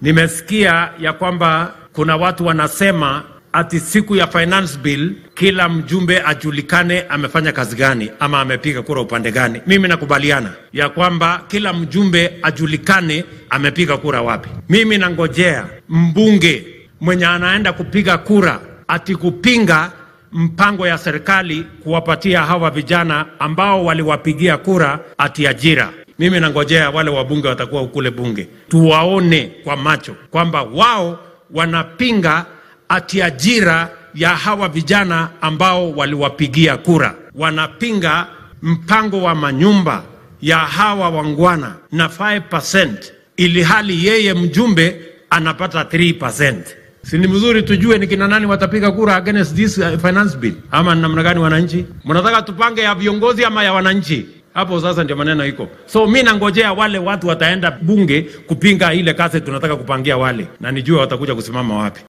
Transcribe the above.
Nimesikia ya kwamba kuna watu wanasema ati siku ya finance bill kila mjumbe ajulikane amefanya kazi gani ama amepiga kura upande gani. Mimi nakubaliana ya kwamba kila mjumbe ajulikane amepiga kura wapi. Mimi nangojea mbunge mwenye anaenda kupiga kura ati kupinga mpango ya serikali kuwapatia hawa vijana ambao waliwapigia kura ati ajira. Mimi nangojea wale wabunge watakuwa kule bunge, tuwaone kwa macho kwamba wao wanapinga ati ajira ya hawa vijana ambao waliwapigia kura, wanapinga mpango wa manyumba ya hawa wangwana na 5% ili hali yeye mjumbe anapata 3%. Si ni mzuri tujue ni kina nani watapiga kura against this uh, finance bill, ama namna gani? Wananchi mnataka tupange ya viongozi ama ya wananchi? Hapo sasa ndio maneno iko. So mi nangojea wale watu wataenda bunge kupinga ile kazi tunataka kupangia wale, na nijue watakuja kusimama wapi.